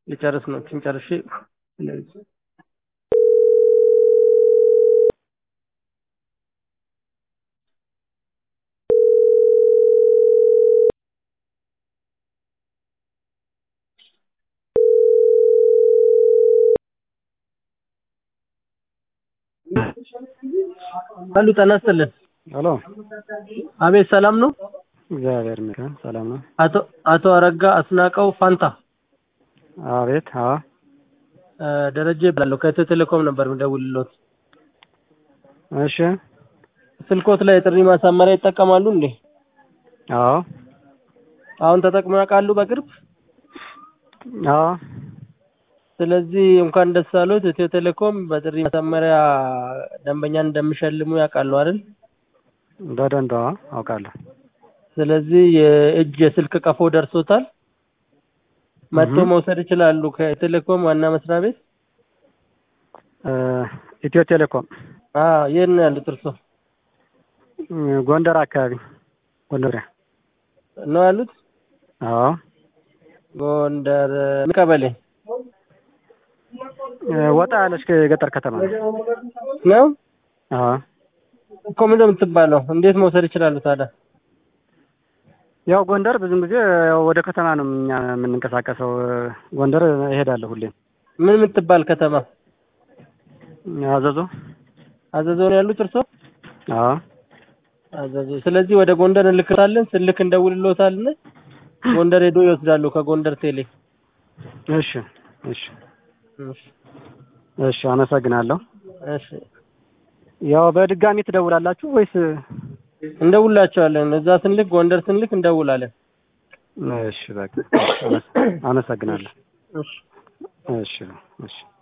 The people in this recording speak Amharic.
ልጨርስ ነው ችን ጨርሼ አሉ ጤና ይስጥልን። ሄሎ አቤት ሰላም ነው? እግዚአብሔር ይመስገን ሰላም ነው። አቶ አቶ አረጋ አስናቀው ፋንታ አቤት አዎ እ ደረጀ እባላለሁ ከኢትዮ ቴሌኮም ነበር የምደውልልዎት። እሺ ስልኮት ላይ የጥሪ ማሳመሪያ ይጠቀማሉ እንዴ? አዎ አሁን ተጠቅመው ያውቃሉ በቅርብ? አዎ ስለዚህ እንኳን ደስ አሎት። ኢትዮ ቴሌኮም በጥሪ ማሳመሪያ ደንበኛን እንደሚሸልሙ ያውቃሉ አይደል? በደንብ አዎ አውቃለሁ። ስለዚህ የእጅ የስልክ ቀፎ ደርሶታል። መጥቶ እህ። መውሰድ ይችላሉ ከቴሌኮም ዋና መስሪያ ቤት። እ ኢትዮ ቴሌኮም አዎ የት ነው ያሉት እርሶ? እ ጎንደር አካባቢ ጎንደር ነው ያሉት? አዎ ጎንደር ምን ቀበሌ እ ወጣ ያለች የገጠር ከተማ ነው? አዎ እኮ ምንድን ነው የምትባለው? እንዴት መውሰድ ይችላሉ ታዲያ? ያው ጎንደር ብዙም ጊዜ ያው ወደ ከተማ ነው እኛ የምንንቀሳቀሰው። ጎንደር እሄዳለሁ ሁሌም። ምን የምትባል ከተማ? አዘዞ አዘዞ ነው ያሉት እርሶ? አዎ አዘዞ። ስለዚህ ወደ ጎንደር እንልክታለን። ስልክ እንደውልልዎታለን። ጎንደር ሄዶ ይወስዳሉ ከጎንደር ቴሌ። እሺ እሺ እሺ እሺ አመሰግናለሁ። እሺ ያው በድጋሚ ትደውላላችሁ ወይስ? እንደውላቸዋለን። እዛ ስንልክ ጎንደር ስንልክ እንደውላለን። እሺ በቃ አመሰግናለሁ። እሺ እሺ እሺ